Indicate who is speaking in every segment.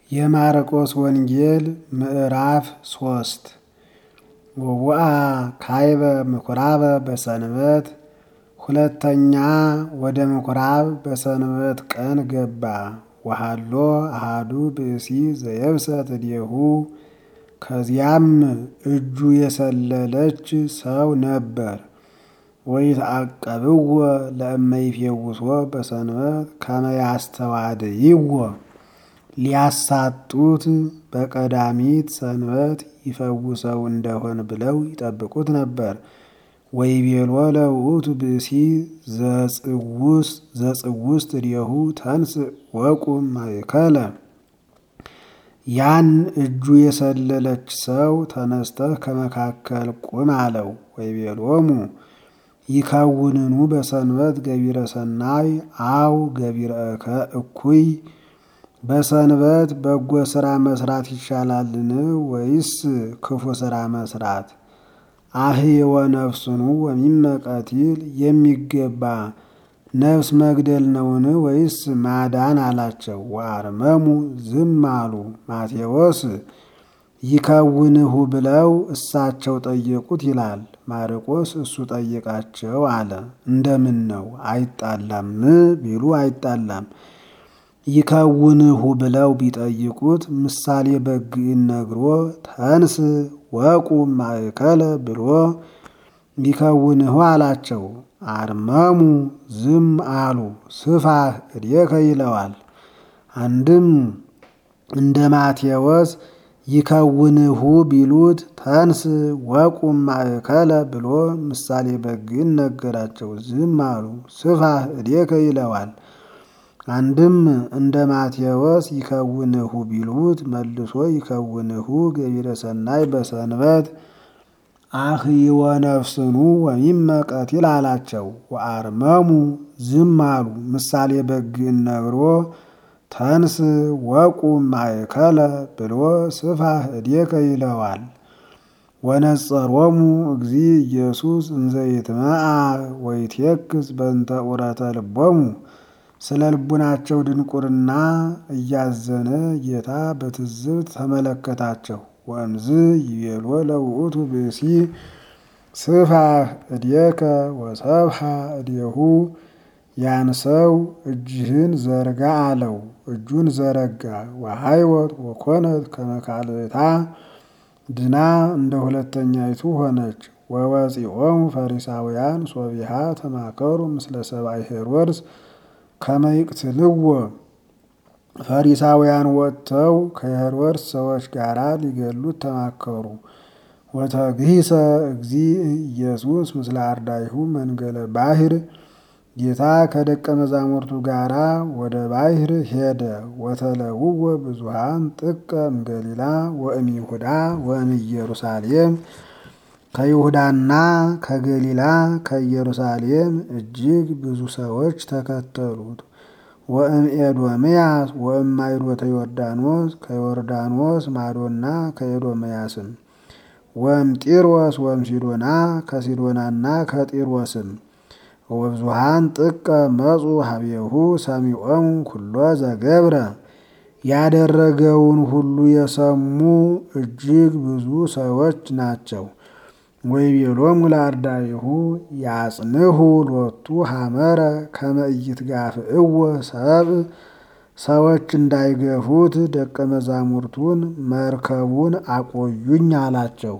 Speaker 1: የማርቆስ ወንጌል ምዕራፍ ሶስት ወውአ ካይበ ምኩራበ በሰንበት ሁለተኛ ወደ ምኩራብ በሰንበት ቀን ገባ። ወሃሎ አሃዱ ብእሲ ዘየብሰት እዴሁ ከዚያም እጁ የሰለለች ሰው ነበር። ወይትዐቀብዎ ለእመይፌውሶ በሰንበት ከመ ያስተዋድይዎ ሊያሳጡት በቀዳሚት ሰንበት ይፈውሰው እንደሆን ብለው ይጠብቁት ነበር። ወይቤሎ ለውእቱ ብእሲ ዘጽውስት እዴሁ ተንሥእ ወቁም ማእከለ ያን እጁ የሰለለች ሰው ተነስተህ ከመካከል ቁም አለው። ወይቤሎሙ ይከውንኑ በሰንበት ገቢረ ሰናይ አው ገቢረ እኩይ በሰንበት በጎ ስራ መስራት ይሻላልን ወይስ ክፉ ስራ መስራት? አህየወ ነፍሱኑ ወሚመ ቀቲል የሚገባ ነፍስ መግደል ነውን ወይስ ማዳን አላቸው። ወአርመሙ ዝም አሉ። ማቴዎስ ይከውንሁ ብለው እሳቸው ጠየቁት ይላል። ማርቆስ እሱ ጠየቃቸው አለ። እንደምን ነው አይጣላም ቢሉ አይጣላም። ይከውንሁ ብለው ቢጠይቁት ምሳሌ በግዕን ነግሮ ተንስ ወቁም ማእከለ ብሎ ይከውንሁ አላቸው። አርመሙ ዝም አሉ። ስፋህ እዴከ ይለዋል። አንድም እንደ ማቴዎስ ይከውንሁ ቢሉት ተንስ ወቁም ማእከለ ብሎ ምሳሌ በግዕን ነገራቸው። ዝም አሉ። ስፋህ እዴከ ይለዋል። አንድም እንደ ማቴዎስ ይከውንሁ ቢሉት መልሶ ይከውንሁ ገቢረ ሰናይ በሰንበት አህይወ ነፍስኑ ወሚመ ቀቲል አላቸው። ወአርመሙ ዝም አሉ። ምሳሌ በግዕን ነግሮ ተንስ ወቁም ማእከለ ብሎ ስፋህ እዴከ ይለዋል። ወነጸሮሙ እግዚ ኢየሱስ እንዘ ይትመዓ ወይትየክስ በእንተ ዑረተ ልቦሙ ስለ ልቡናቸው ድንቁርና እያዘነ ጌታ በትዝብት ተመለከታቸው። ወእምዝ ይቤሎ ለውእቱ ብእሲ ስፋህ እዴከ ወሰብሐ እዴሁ ያን ሰው እጅህን ዘርጋ አለው። እጁን ዘረጋ። ወሃይወት ወኮነት ከመ ካልእታ ድና እንደ ሁለተኛይቱ ሆነች። ወወፂኦሙ ፈሪሳውያን ሶቢሃ ተማከሩ ምስለ ሰብአይ ሄሮድስ ከመ ይቅትልዎ ፈሪሳውያን ወጥተው ከሄሮድስ ሰዎች ጋር ሊገሉት ተማከሩ። ወተግሂሰ እግዚ ኢየሱስ ምስለ አርዳይሁ መንገለ ባሕር ጌታ ከደቀ መዛሙርቱ ጋር ወደ ባሕር ሄደ። ወተለውወ ብዙሃን ጥቀ እምገሊላ ወእም ይሁዳ ወእም ኢየሩሳሌም ከይሁዳና ከገሊላ ከኢየሩሳሌም እጅግ ብዙ ሰዎች ተከተሉት። ወእም ኤዶምያስ ወእም ማይዶተ ዮርዳኖስ ከዮርዳኖስ ማዶና ከኤዶምያስም ወእም ጢሮስ ወእም ሲዶና ከሲዶናና ከጢሮስም ወብዙሃን ጥቀ መጹ ሀቤሁ ሰሚዖሙ ኩሎ ዘገብረ ያደረገውን ሁሉ የሰሙ እጅግ ብዙ ሰዎች ናቸው። ወይቤሎሙ ለአርዳኢሁ ያጽንሁ ሎቱ ሐመረ ከመ ኢይትጋፍእዎ ሰብእ ሰዎች እንዳይገፉት ደቀ መዛሙርቱን መርከቡን አቆዩኝ አላቸው።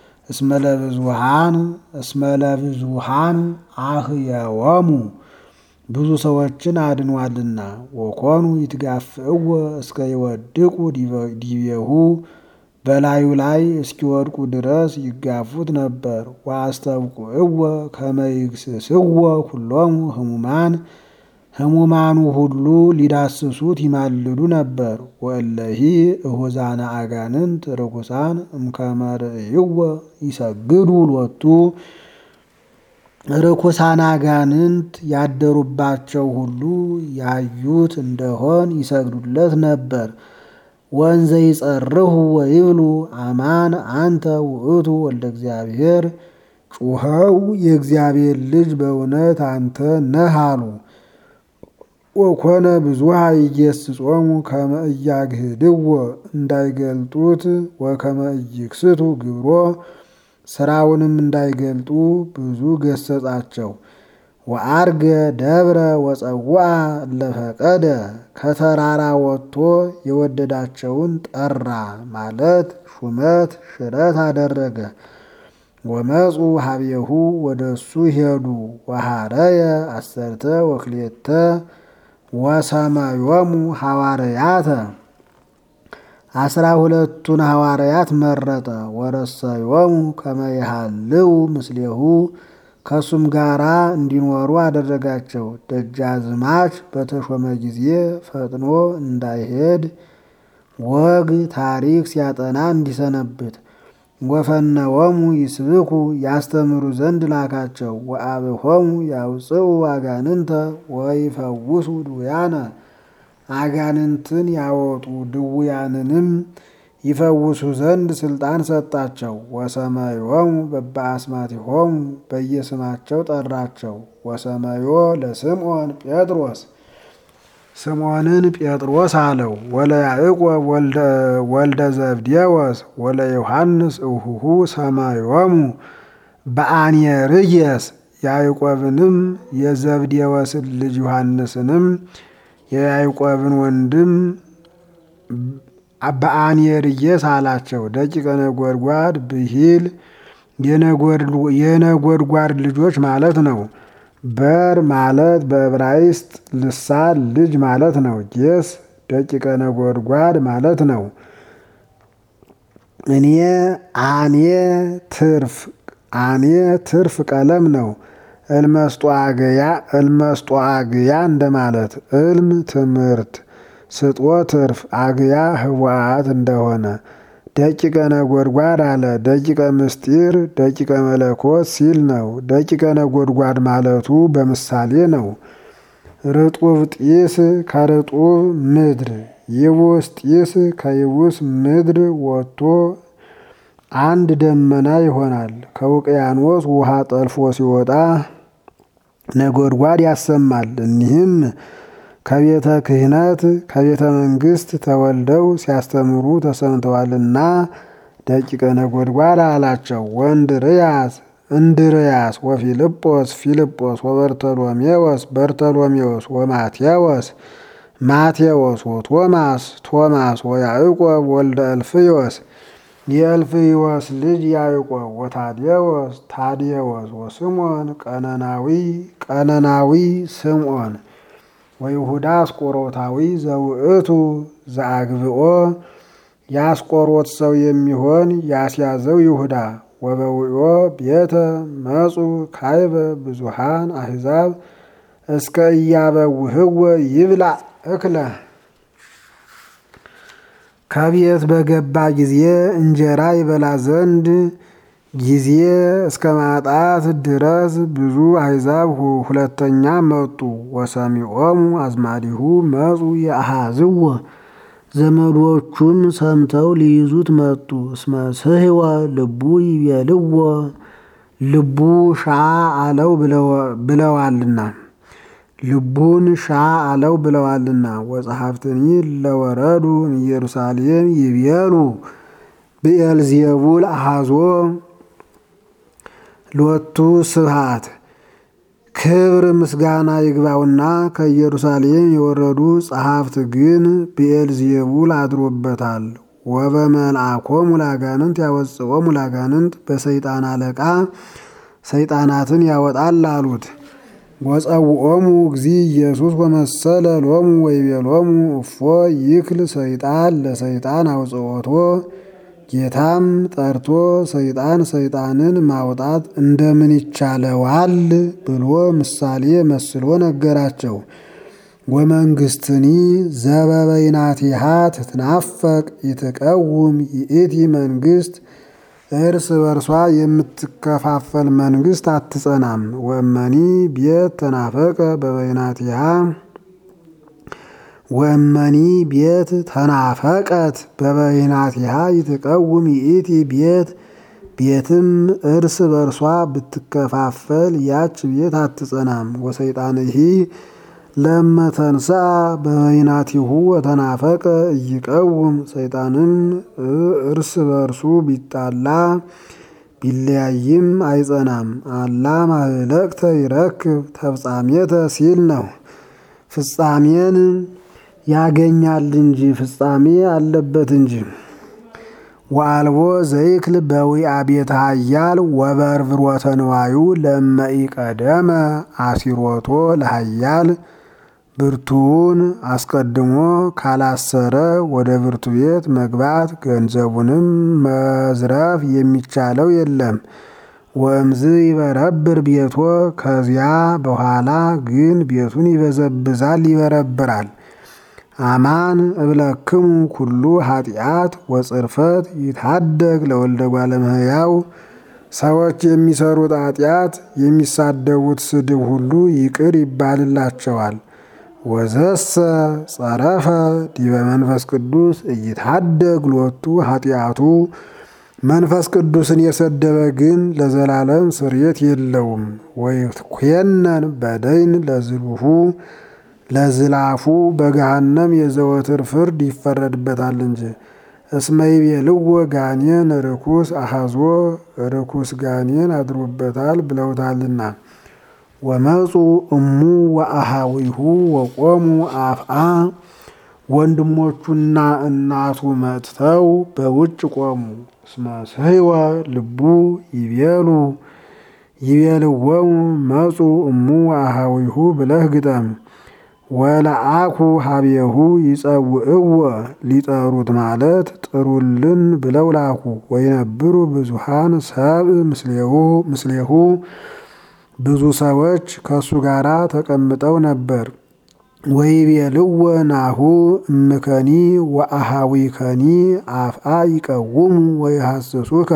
Speaker 1: እስመለብዙሃን እስመለብዙሃን አህየወሙ ብዙ ሰዎችን አድኗልና። ወኮኑ ይትጋፍእዎ እስከ ይወድቁ ዲቤሁ በላዩ ላይ እስኪወድቁ ድረስ ይጋፉት ነበር። ወአስተብቁዕዎ ከመ ይግስጽዎ ኩሎሙ ህሙማን ህሙማኑ ሁሉ ሊዳስሱት ይማልዱ ነበር። ወእለሂ እሁዛነ አጋንንት ርኩሳን እምከመ ርእይዎ ይሰግዱ ሎቱ ርኩሳን አጋንንት ያደሩባቸው ሁሉ ያዩት እንደሆን ይሰግዱለት ነበር። ወንዘ ይጸርሁ ወይብሉ አማን አንተ ውእቱ ወልደ እግዚአብሔር ጩኸው የእግዚአብሔር ልጅ በእውነት አንተ ነህ አሉ። ወኮነ ብዙሃ ኢየስጾሙ ከመ ኢያግህድዎ እንዳይገልጡት ወከመ ኢይክስቱ ግብሮ ስራውንም እንዳይገልጡ ብዙ ገሰጻቸው። ወአርገ ደብረ ወፀውአ ለፈቀደ ከተራራ ወጥቶ የወደዳቸውን ጠራ ማለት ሹመት ሽረት አደረገ። ወመፁ ሀቤሁ ወደ እሱ ሄዱ። ወሃረየ አሰርተ ወክሌተ ወሰማዮሙ ሐዋርያተ አስራ ሁለቱን ሐዋርያት መረጠ። ወረሰዮሙ ከመ ይሃልው ምስሌሁ ከእሱም ጋራ እንዲኖሩ አደረጋቸው። ደጃዝማች በተሾመ ጊዜ ፈጥኖ እንዳይሄድ ወግ ታሪክ ሲያጠና እንዲሰነብት ወፈነወሙ ይስብኩ ያስተምሩ ዘንድ ላካቸው። ወአብሆሙ ያውፅኡ አጋንንተ ወይፈውሱ ድውያነ አጋንንትን ያወጡ ድውያንንም ይፈውሱ ዘንድ ስልጣን ሰጣቸው። ወሰመዮሙ በበአስማቲሆሙ በየስማቸው ጠራቸው። ወሰመዮ ለስምዖን ጴጥሮስ ስምዖንን ጴጥሮስ አለው። ወለ ያዕቆብ ወልደ ዘብዴዎስ ወለ ዮሐንስ እሁሁ ሰማዮሙ በአንየርየስ ያዕቆብንም የዘብዴዎስን ልጅ ዮሐንስንም የያዕቆብን ወንድም በአንየርየስ አላቸው። ደቂቀ ነጎድጓድ ብሂል የነጎድጓድ ልጆች ማለት ነው። በር ማለት በዕብራይስጥ ልሳን ልጅ ማለት ነው። ጌስ ደቂቀ ነጎድጓድ ማለት ነው። እኔ አኔ ትርፍ አኔ ትርፍ ቀለም ነው። እልመስጧአግያ እልመስጧአግያ እንደማለት እልም ትምህርት ስጦ ትርፍ አግያ ህወሓት እንደሆነ ደቂቀ ነጎድጓድ አለ። ደቂቀ ምስጢር ደቂቀ መለኮት ሲል ነው። ደቂቀ ነጎድጓድ ማለቱ በምሳሌ ነው። ርጡብ ጢስ ከርጡብ ምድር ይቡስ ጢስ ከይቡስ ምድር ወጥቶ አንድ ደመና ይሆናል። ከውቅያኖስ ውሃ ጠልፎ ሲወጣ ነጎድጓድ ያሰማል። እኒህም ከቤተ ክህነት ከቤተ መንግስት ተወልደው ሲያስተምሩ ተሰምተዋልና ደቂቀ ነጎድጓድ አላቸው። ወእንድርያስ እንድርያስ ወፊልጶስ ፊልጶስ ወበርተሎሜዎስ በርተሎሜዎስ ወማቴዎስ ማቴዎስ ወቶማስ ቶማስ ወያዕቆብ ወልደ እልፍዮስ የእልፍዮስ ልጅ ያዕቆብ ወታዴዎስ ታዴዎስ ወስምዖን ቀነናዊ ቀነናዊ ስምዖን ወይሁዳ አስቆሮታዊ ዘውእቱ ዘአግብኦ የአስቆሮት ሰው የሚሆን ያስያዘው ይሁዳ ወበውዮ ቤተ መጹ ካይበ ብዙሃን አሕዛብ እስከ እያበውህወ ይብላ እክለ ከቤት በገባ ጊዜ እንጀራ ይበላ ዘንድ ጊዜ እስከ ማጣት ድረስ ብዙ አሕዛብ ሁለተኛ መጡ። ወሰሚዖሙ አዝማዲሁ መጹ የአሃዝዎ ዘመዶቹም ሰምተው ሊይዙት መጡ። እስመ ስሕወ ልቡ ይቤልዎ ልቡ ሻ አለው ብለዋልና ልቡን ሻ አለው ብለዋልና። ወጸሐፍትኒ ለወረዱ ኢየሩሳሌም ይቤሉ ብኤልዜቡል አሃዞ ሎቱ ስብሃት ክብር ምስጋና ይግባውና ከኢየሩሳሌም የወረዱ ጸሐፍት ግን ብኤልዜቡል አድሮበታል። ወበመልአኮሙ ላጋንንት ያወፅኦሙ ላጋንንት በሰይጣን አለቃ ሰይጣናትን ያወጣል አሉት። ወጸውኦሙ እግዚ ኢየሱስ ወመሰለ ሎሙ ወይቤሎሙ እፎ ይክል ሰይጣን ለሰይጣን አውጽኦቶ ጌታም ጠርቶ ሰይጣን ሰይጣንን ማውጣት እንደምን ይቻለዋል ብሎ ምሳሌ መስሎ ነገራቸው። ወመንግስትኒ ዘበበይናቲሃ ትትናፈቅ ይትቀውም ይእቲ መንግስት እርስ በርሷ የምትከፋፈል መንግስት አትጸናም። ወእመኒ ቤት ተናፈቀ በበይናቲሃ ወእመኒ ቤት ተናፈቀት በበይናቲሃ ይትቀውም ይእቲ ቤት ቤትም እርስ በርሷ ብትከፋፈል ያች ቤት አትጸናም። ወሰይጣንሂ ለመተንሳ በበይናቲሁ ወተናፈቀ እይቀውም ሰይጣንም እርስ በርሱ ቢጣላ ቢለያይም አይጸናም። አላ ማህለቅተ ይረክብ ተፍጻሜተ ሲል ነው። ፍጻሜን ያገኛል እንጂ ፍጻሜ አለበት እንጂ። ወአልቦ ዘይክል በዊአ ቤተ ኃያል ወበርብሮተ ንዋዩ ለመኢቀደመ አሲሮቶ ለኃያል ብርቱውን አስቀድሞ ካላሰረ ወደ ብርቱ ቤት መግባት ገንዘቡንም መዝረፍ የሚቻለው የለም። ወእምዝ ይበረብር ቤቶ ከዚያ በኋላ ግን ቤቱን ይበዘብዛል፣ ይበረብራል። አማን እብለክሙ ኩሉ ኃጢአት ወጽርፈት ይታደግ ለወልደ እጓለ እመሕያው ሰዎች የሚሰሩት ኃጢአት የሚሳደቡት ስድብ ሁሉ ይቅር ይባልላቸዋል። ወዘሰ ጸረፈ ዲበ መንፈስ ቅዱስ እይታደግ ሎቱ ኃጢአቱ መንፈስ ቅዱስን የሰደበ ግን ለዘላለም ስርየት የለውም። ወይኮነን በደይን ለዝሉሁ ለዝላፉ በገሃነም የዘወትር ፍርድ ይፈረድበታል እንጂ። እስመ ይቤልዎ ጋኔን ርኩስ አሐዞ ርኩስ ጋኔን አድሮበታል ብለውታልና። ወመፁ እሙ ወአሃዊሁ ወቆሙ አፍአ ወንድሞቹና እናቱ መጥተው በውጭ ቆሙ። እስመ ስሕወ ልቡ ይቤሉ ይቤልዎሙ መፁ እሙ ወአሃዊሁ ብለህ ግጠም። ወለአኩ ሀቤሁ ይጸውዕዎ ሊጠሩት ማለት ጥሩልን ብለው ላኩ። ወይነብሩ ብዙሃን ሰብእ ምስሌሁ ብዙ ሰዎች ከእሱ ጋር ተቀምጠው ነበር። ወይቤልዎ ናሁ እምከኒ ወአሃዊከኒ አፍአ ይቀውሙ ወይሐስሱከ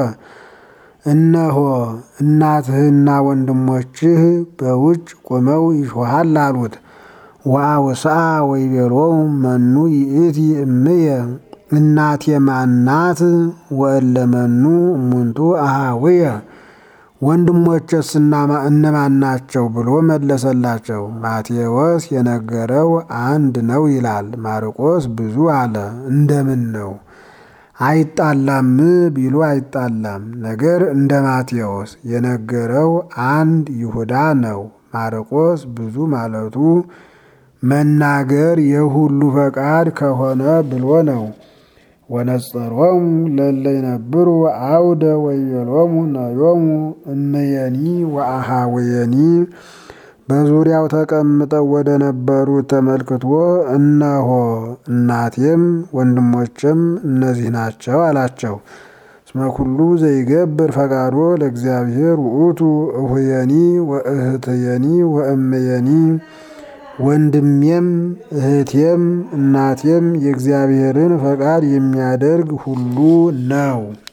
Speaker 1: እነሆ እናትህና ወንድሞችህ በውጭ ቆመው ይሾሃል አሉት። ወአውስአ ወይቤሎሙ መኑ ይእቲ እምየ እናቴ ማናት? ወእለ መኑ እሙንቱ አሃውየ ወንድሞቼስ እነማን ናቸው ብሎ መለሰላቸው። ማቴዎስ የነገረው አንድ ነው ይላል፣ ማርቆስ ብዙ አለ። እንደምን ነው አይጣላም ቢሉ አይጣላም። ነገር እንደ ማቴዎስ የነገረው አንድ ይሁዳ ነው። ማርቆስ ብዙ ማለቱ መናገር የሁሉ ፈቃድ ከሆነ ብሎ ነው። ወነጸሮሙ ለለ ይነብሩ አውደ ወይቤሎሙ ነዮሙ እምየኒ ወአሃወየኒ በዙሪያው ተቀምጠው ወደ ነበሩት ተመልክቶ እነሆ እናቴም ወንድሞችም እነዚህ ናቸው አላቸው። እስመ ኩሉ ዘይገብር ፈቃዶ ለእግዚአብሔር ውእቱ እሁየኒ ወእህትየኒ ወእምየኒ ወንድሜም እህቴም እናቴም የእግዚአብሔርን ፈቃድ የሚያደርግ ሁሉ ነው።